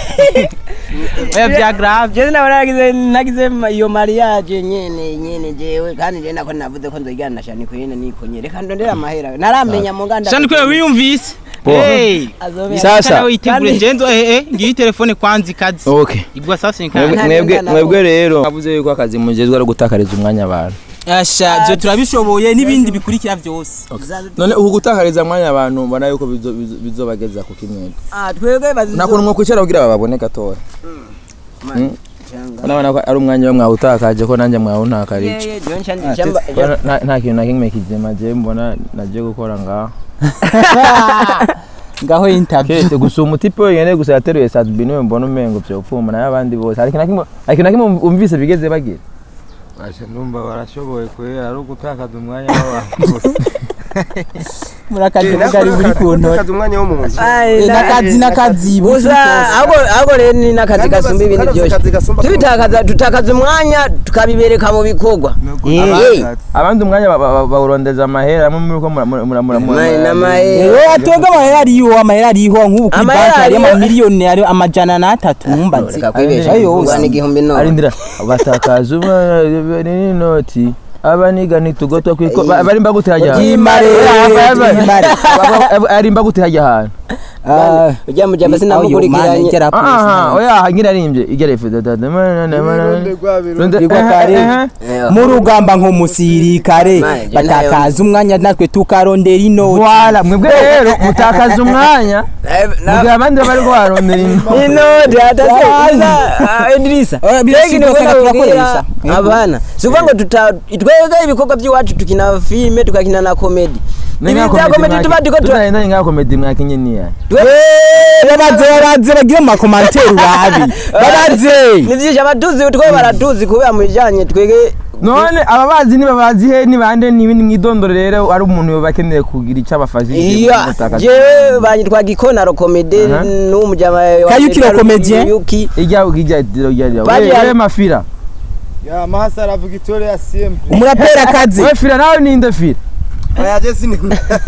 oya bya grave je nabona nagize nagize ma- iyo mariage nyene nyene jewe kandi je nako navuze ko nzojyana na shani kwene nikonye reka ndondera amahera naramenya mu nganda shani kwe wiyumvise Bo. hey azobera Sasa. nawe witegure Kandi- ngenzo eh eh ngiyi telefone kwanzi kazi okay igwa sasa Mwebwe- inkana Nta mwebwe ngana mwebwe rero avuze yuko akazi mugezwe ari gutakariza umwanya abantu asha byo turabishoboye n'ibindi bikurikira byose none uku gutakariza umwanya abantu mbona yuko bizo- bizo- bizobageza ku kimwega ah twebwe bazi nakuntu mwokwicara kugira bababone gatoya Mm. urabona ko ari umwanya we mwawutakaje ko nanjye mwawuntakarije Nta- nta- nta kintu na kimwe kizima je mbona naje gukora ngaho ngaho interview kete gusa umutipe wenyene gusa yateruye sadbi niwe mbona umengo vyopfuma nayo abandi bose hari ikintu na kimwe hari ikintu na kimwe umvise bigeze bagira Asha ndumva barashoboye kubera ari ugutakaza umwanya w'abantu gusa murakaje bugari buri kuntu kazi umwanya w'umuntu n'akazi n'akazi gusa ahubwo ahubwo rero ni n'akazi Kandi gasumba ibindi basi- byose akazi gasumba tubitakaza tutakaza umwanya tukabibereka mu bikorwa Eh, abandi umwanya ba- ba- bawurondeza amahera amwe muri ko Ma- n'amahera. Ewe atwebwe amahera ariho amahera ariho nk'ubu kuri Amahera banki hariyo ariho. amamiliyoni ari amajana n'atatu ntumbaze reka kwibesha ayo kuvuga yose n'igihumbi none arindira batakaza umwanya n'inoti abaniga nitugoto kwiko ba- barimba gute hajya ahantu? Ryimare, ryimare. arimba gute hajya ahantu Ah, ujya mu jamba sinamukurikiranye aha oya ngira arimbye igere ifuda dada Igwa kare. mu rugamba nk'umusirikare Manje, batakaza umwanya natwe tukarondera inoti Voilà, mwebwe rero mutakaza umwanya mugihe abandi bari barondera inoti inoti hataza Idrisa Oya, birashika Mbega usanga niwe turakoresha. nabwira abana si ukuvuga ngo tuta twebwe ibikorwa by'iwacu tukina filime tukakina na komedi ibi bya komedi tuba turiko tura tutagenda ngaho komedi mwakinye niya babaze babaze bagire mu makomantere urabi babaze ni byinshi abatuzi twe baratuzi kubera mu bijyanye twege none ababazi nibabazi he nibande n'ibindi mwidondoro rero ari umuntu yoba akeneye kugira icyo abafashije iya jewe banyitwa gikonaro komedi Aha. n'umujyama Kayuki le comédien. Yuki ijya ijya ijya ijya Baje- wewe mafira ya mahasara victoria siempre umuraperi akazi wewe fira nawe ninde fira aya je sini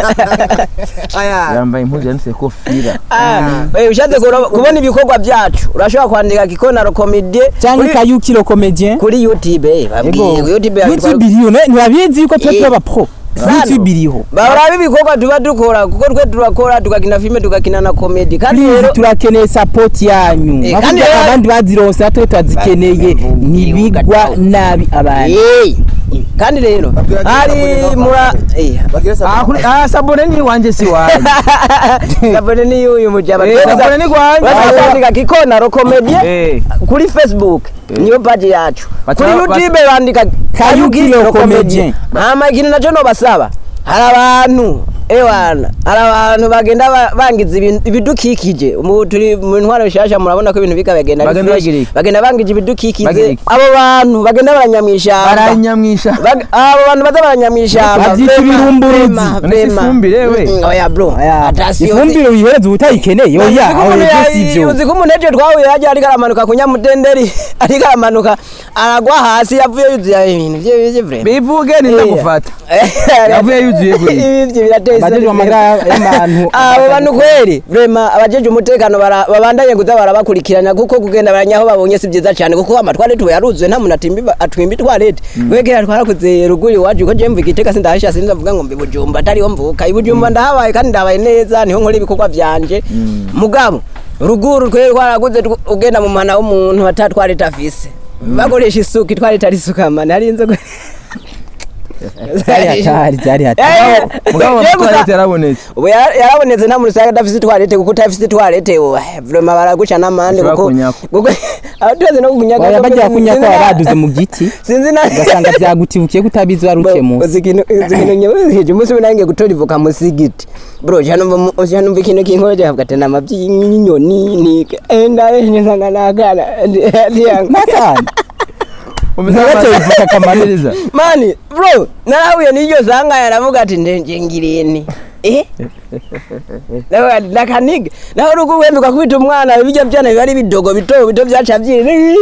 aya yambaye impuzu yanditse ko fira Eh, ushatse kuro- kubona ibikorwa byacu urashobora kwandika gikonaro komedi cyangwa kuri- kayukiro komedien kuri youtube eh, babwiye Ego. youtube yandikwa- youtube iriho ne- ntibabizi yuko tuba Eh. turi abapro Sano. youtube iriho baraba ibikorwa tuba dukora kuko twe turakora tukakina filime tukakina na komedi kandi please rero turakeneye support yanyu Eh, Bavuga kandi ko rero- abandi bazironse natwe turazikeneye ntibigwa nabi abantu Eh, kandi rero hari mura eh, bagire ah sa kuri ah sabone ni wanje si wanje sabone ni uyu mujaba Eh, sabone ni gwanje bandika kikonaro komedi eh kuri facebook niyo page yacu Baca- kuri youtube bandika Kayukiro Comedian. hama ikintu nacyo nobasaba hari abantu ewana hari abantu bagenda ba- bangiza ibintu- ibidukikije Mu- turi mu ntwaro nshasha murabona ko ibintu bika bagenda ari Bagenda fresh. bagira iki? bagenda bangije ibidukikije Bagira iki? abo bantu bagenda baranyamwishyamba baranyamwisha Bag- abo bantu baza baranyamwishyamba Babyita Vema, ibirumburuzi. vema, None si vema. ifumbire, we? Mm, oya bro Atasiyo- ifumbire uyihereza ubutayikeneye oya Uzi ko aho umuntu ibyo ya- si byo uzi ko umuntu ejo twahuye yajya ariko aramanuka ku nyamudenderi ariko aramanuka aragwa hasi yavuye yuzuye ibintu bye bye vrema bivuge nindagufata yavuye yuzuye guri ibyo birateye isoni abajejwe amagara y'abantu abo bantu kweri vrema abajeje umutekano bara- babandanye kuza barabakurikirana kuko kugenda baranyaho babonye si byiza cyane kuko amatwarete ubu yaruzuye nta muntu atimba atwimba itwarete wegera twarakuze ruguru iwacu ko jemva igiteka sindahisha sinzavuga ngo mbi bujumba atariho mvuka ibujumba ndahabaye kandi ndabaye neza niho nkora ibikorwa byanje mugabo ruguru twari twaraguze tw- ugenda mu muhana w'umuntu atatwarete afise bakoresha isuka itwarete ari isuka mani hari inzoga byari hatari byari hatari Eh, mugabo yewe gusa- twarete yarabonetse ubu yara- yarabonetse nta muntu usanga adafite itwarete kuko utafite itwarete vrema baraguca n'amande Ushobora kuko kunyako. kuko abatuzi no kunyaga oya kuko bagira sinzi kunya ko na- baduze mu giti sinzi na ugasanga byagutibukiye kutabizi waruke munsi uzi ikintu uzi ikintu nyabuzije umunsi umwe nange gutora ivoka mu sigiti bro janumva mu- janumva ikintu kinkoje avuga ati namabyi y'inyoni ni enda nsanga nakana n'akana umeze ntabateye nk'amazi ivuka kamaniriza mani bro narahuye n'iryo sanga yaravuga ati ndenje ngireni eh nawe ati nakaniga nawe urugo wembe kwita umwana bijya byana biba ari bidogo bito bito byaca byiri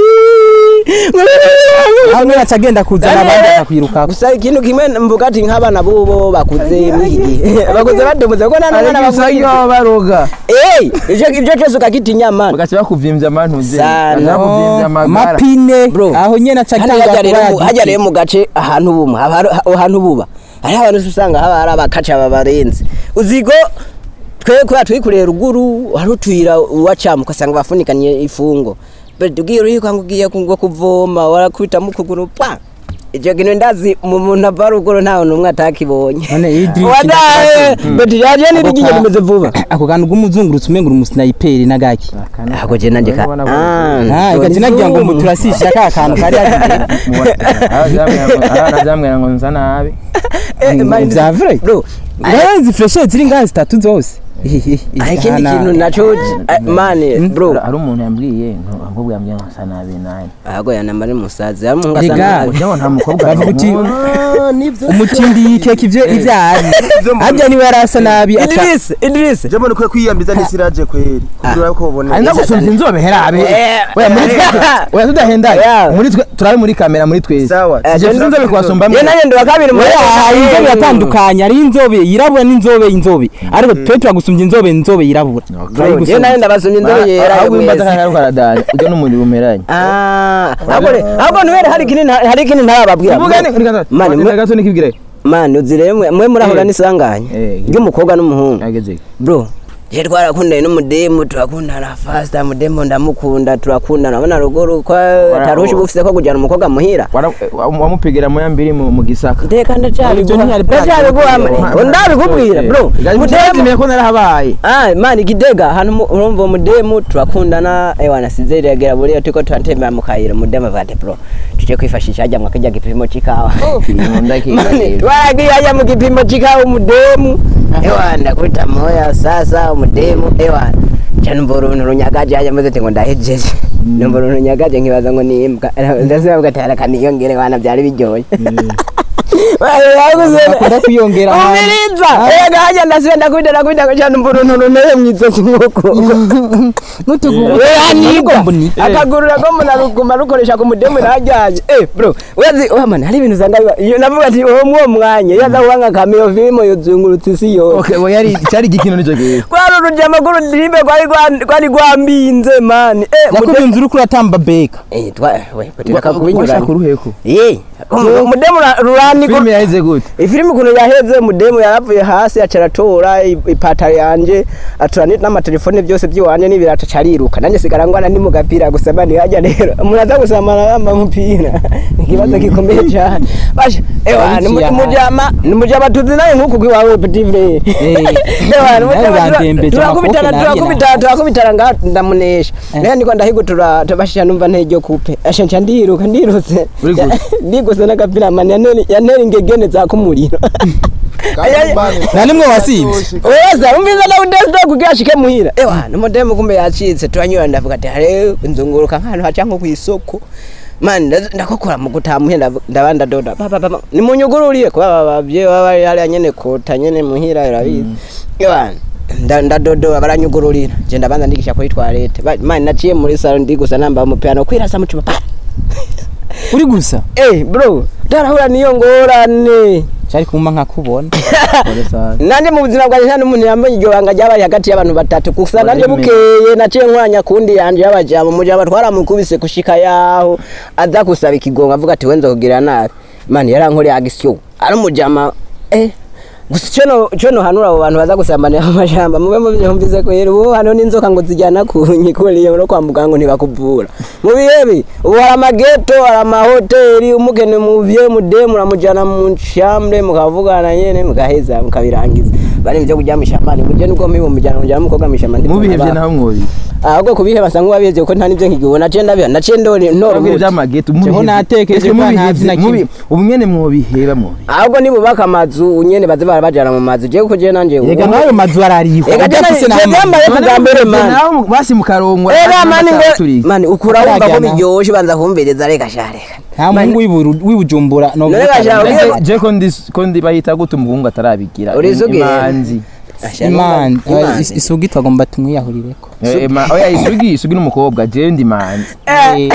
hamwe acagenda kuzana abandi akakwirukako gusa ikintu kimwe mvuga ati nk'abana bubo bakuze muri iki gihe bakuze badomoze ko nta n'umwana ariko usanga bakuze baroga eh ivyo ivyo cyose ukakitinya mana bagaca bakuvimvya amantuze Sana. bagaca bakuvimvya amagara mapine Bro. aho nyene hano acagenda hajya rero mu- kuba hajya rero yagiti mu gace ahantu bumwe haba hari- aho hantu buba hariho abantu usanga haba hari abakaca babarenze uzigo twe kubera twikuriye ruguru hari utuyira uwacamo ugasanga bafunikanye ifungo bati ugiye uriko ngo ugiye ngo kuvoma warakubita mu kuguru pa icyo kintu ndazi mu muntu ava ruguru ntawe n'umwe atakibonye none Idris wadaye bati yaje nirigiye rimeze vuba ako kantu k'umuzungurutsi umenga uri umusnayiperi n'agaki ako je nanjye ka Ah, igaci nagira ngo muturasisha ka kantu kari yagiye arazambwira ngo nsa nabi vya vrai bro ngazi freshe ziri ngazi zitatu zose hari ikindi kintu naco eh, mane bro hari umuntu yambwiye ahubwo yambwiye ngo nsa nabi nabi ahubwo yanamara umusazi hari umuhungu asa Rega. nabi kugira ngo nta mukobwa bavuga uti Ah, nivyo umutindi yikeka ivyo ivyo ari harya niwe yari asa nabi aca Idris Idris je mbona ukwiye kwiyambiza n'isiraje kweri kugira ko ubone ari ndagusumvya inzobe herabe Eh, oya muri twe oya tudahendanye Yeah. muri twe turabe muri kamera muri twese sawa Eh, je inzobe kubasumba ye nanjye ndi wa kabiri muri hari inzobe yatandukanye hari inzobe yirabura n'inzobe inzobe ariko twe turagusumbya inzobe inzobe yirabura ye nanjye ndabasumye inzobe yera yo ahubwo imbaza mwese kandi ariko aradanya ujya n'umuriro umeranye ah ahubwo re- ahubwo ntubere hari ikindi nta- hari ikindi ntarababwira uvuga ni Mani, ni mwe- gato nikibwire mani uzire mwe mwe murahura Eh. n'isanganya Eh. ry'umukobwa n'umuhungu ageze bro je twarakundanye n'umudemu turakundana fasta mudemu ndamukunda turakundana abona ruguru ko tarushi bufise ko kujyana umukobwa muhira Wara- wa- wamupigira mu yambiri mu mu gisaka ndeka ndacabiguha ntiyari bwa- ndacabiguha ndabikubwira bro mudemu mudemu ko narahabaye Ah, mani Gitega hano mu- urumva umudemu turakundana ewa nasize regera buriya turiko turatembera mu kayira umudemu avuga ati bro tuje kwifashisha hajya mu kijya gipimo c'ikawa Mani, twaragiye hajya mu gipimo c'ikawa umudemu ewa ndakuta moya sasa umudemu ewa ca numva uruntu runyagaje hajya maze ati ngo ndahejeje numva uruntu runyagaje nkibaza ngo ni imbwa ndasibavuga ati haraka niyongere wana byari biryoshye akunda kwiyongera ahantu. umiriza ega hajya ndasibe ndakubita ndakubita kuca numva uruntu runeye mw'izosi nk'uko n'utuguru yanigwa mbuni akagurura ko umuntu aruguma rukoresha ku mudemu ntajyaje eh bro urazi oh man hari ibintu usanga biba iyo navuga ati uwo mwo mwanya iyo aza kuba nka kameo filime yuzungurutse isi yose okay bo yari cyari igikino nico gihe kwari urujya makuru ndirimbe kwari rwa- kwari rwambinze man eh mudemu yakubinze uriko uratamba beka eh twa we batiraka kubinyuranye washaka uruheko eh mudemu rurani filime yaheze gute ifilimi ukuntu yaheze mudemu yaravuye hasi aca aratora i- ipataro yanje atora ni- n'amatelefone byose by'iwanje n'ibirato aca ariruka nanjye sigara ngwana ndi mu gapira gusa mani hajya rero umuntu aza gusamana yambaye umupira ni ikibazo gikomeye cyane basha ewa ni mu- Yaciye mujama ni mujama tuzi nawe nk'uku kwiwawe petit frere ewa ni nawe mujama tura- bandembeje turakubitana amakofi nanjye turakubitana turakubitana nga ndamunesha rero niko ndahigutura tubashija numva ntejo kupe asha nca ndiruka ndirutse Uri gute? ndiguse n'agapira mani yaneri yaneri ingegene zaka umuriro nta nimwe wasibye weza umviza na udesta kugira ashike muhira ewa numudemu kumbe yacitse turanyura ndavuga ati hare nzunguruka nk'ahantu haca nko kw'isoko mani nda- ndakokora mu gutaha muhira ndavu- ndaba ndadoda Ba, ba, ba, ba. nimunyugururiye kuba babavye baba bari hariya nyene kota nyene muhira urabizi ewa nda- ndadodoba baranyugururira je ndabanza ndigisha kuri toilette Ba- mani naciye muri salo ndigusa nambaye umupira no kwirasa mu cupa pa uri gusa eh bro darahura niyo ngorane cyari kuma nkakubona nanje mu buzima bwanjye nta n'umuntu yambaye iryo banga ryabaye hagati y'abantu batatu gusa nanje Uremeye. bukeye naciye nkwanya kundi yanje y'abajama umujama twaramukubise gushika yaho aza gusaba ikigongo avuga ati wenza kugira nabi mani yarankoreye agisyo ari umujama eh gusa icyo no- icyo nohanura abo bantu baza gusambanira mu mashamba mube mubyumvise ko rero ubu hano n'inzoka ngo zijyana ku nyikuriye no kwa muganga ntibakuvura mu bihebi ubu hari amageto hari amahoteli umugeni muvye mudemu muramujyana mu nshambre mukavugana nyene mugaheza mukabirangiza bari ibyo kujya mu ishamba buryo nibwo mwibo mujyana mujyana umukobwa mu ishamba mubihevye naho mwobi ahubwo kubiheba asa nk'uwabihevye kuko nta n'ibyo nkigibona naciye ndabiha naciye ndori ntora Abwira umuti ivy'amageto Jeho natekereje ko ntazi na kimwe. ubu nyene mwobiheba mwobi ahubwo nibubaka amazu nyene baze barabajana mu mazu jewe kuko jewe nanje yega nawe mazu ararihwa Ega jana udafise je byambaye kuva mbere mani naho basi mukarongwa Ega mani turi ngo mani ukura wumva ko Barajyana. biryoshe banza kumbereza reka shareka nta muhungu w'iburu- w'ibujumbura no None gashaka kuvuga- ubwire- je ko ndi ko ndi bahita gute umuhungu atarabigira Urizugiye? imanzi imana Imanzi. is- isugi twagomba tumwiyahurireko Eh, eh, ma- oya isugi isugi n'umukobwa je ndi manzi Eh.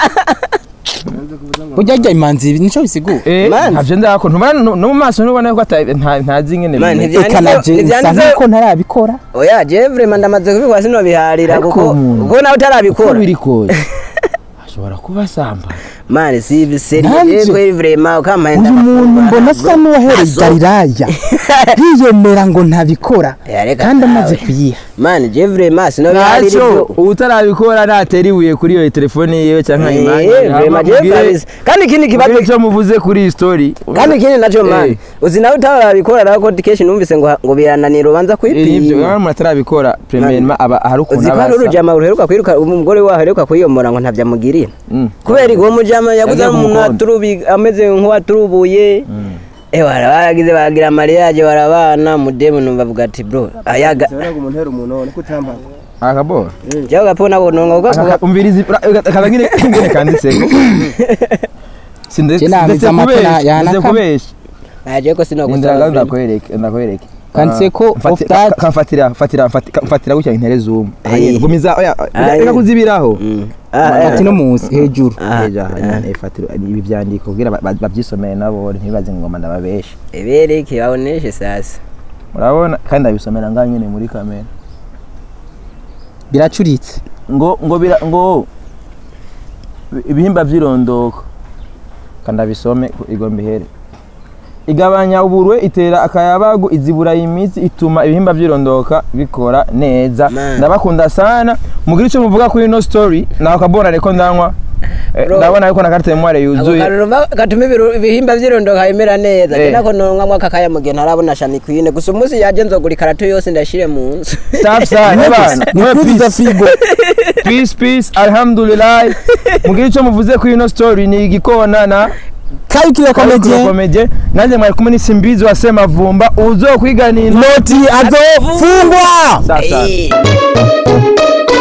burya rya imanzi nico bisigura Eh, Manzi. ntavyo ndako ntumana no no mu maso ntubona ko ata- nta- ntazi ingene Mani, bimeze. ntivya- eka naje Ntivyanditse- nsa nkuko ntarabikora oya je vraiment ndamaze kubikora sinobiharira Ariko kuko umuntu- kuko nawe uko utarabikora biri kose ashobora kuba asamba mani si biseri Nanje. je kweri vraiment ukampaye uyu muntu mbona asa n'uwahereza iraya yiyemera ngo ntabikora Ya, reka kandi amaze nawe. kuyiha mani je vraiment sinobiharira ntacyo ibyo utarabikora natera ibuye kuri iyo telefone yiwe cyangwa Eh, imani vraiment je kabisa kandi ikindi kibazo icyo muvuze kuri iyi story kandi ikindi nacyo mani Eh. uzi nawe utarabikora nawe ko kenshi numvise ngo ngo birananira ubanza Eh, nivyo kwipima iyo umuntu atarabikora premièrement aba hari ukuntu uzi ko aba hari asa urujama ruheruka kwiruka umugore wawe aheruka kwiyomora ngo ntabyo amugirira Mm. kubera uwo mujama yaguze Yagiye ari umuntu kumukonda. waturubi ameze nk'uwaturubuye eh baragize baragira mariage barabana mudemu numva avuga ati bro ayaga umuntu hera umuntu none kutambaka akabora jaho gapona bononga ugavuga umvirizi kaza ngine ngine kanditseko Je nabiza amata yanaka- kubesha aje ko Indira sinogusaba ndakwereke ndakwereke Kanditseko Ah, of mfati- that. ka- kamfatira fatira mfati- mfatira gutya intere zoom Eh. gumiza oya Ah, reka eh. kuzibiraho ati no munsi hejuru eja ifatiro ibi byandiko kugira ba- ba- babyisomere nabo ntibaze ngo ngoma ndababesha ebereke baboneshe sasa murabona kandi ndabisomera ngaho nyine muri kamera biracuritse ngo ngo bira ngo ibihimba by'irondoko kandi abisome igomba ihere igabanya uburwe itera akayabagu izibura imitsi ituma ibihimba byirondoka bikora neza Man. ndabakunda sana mugira icyo muvuga kuri ino story nawe kabona ariko ndanywa Eh, Bro. ndabona ariko na carte memoire ako yuzuye karuruma gatuma ibiru- ibihimba vyirondoka bimera neza Eh. je nako nonwa mwaka kaya mugihe ntarabona shami kwine gusa umunsi yaje nzogura ikarato yose ndashire mu nzu safi sana bana mwe nikuzuza figo peace peace alhamdulillah mugira icyo muvuze kuri ino story ni igikona na kayukire komedie komedie nanjye mwari kumwe n'isimbizi wa semavumba uzokwiganira noti azofungwa sasa Eh.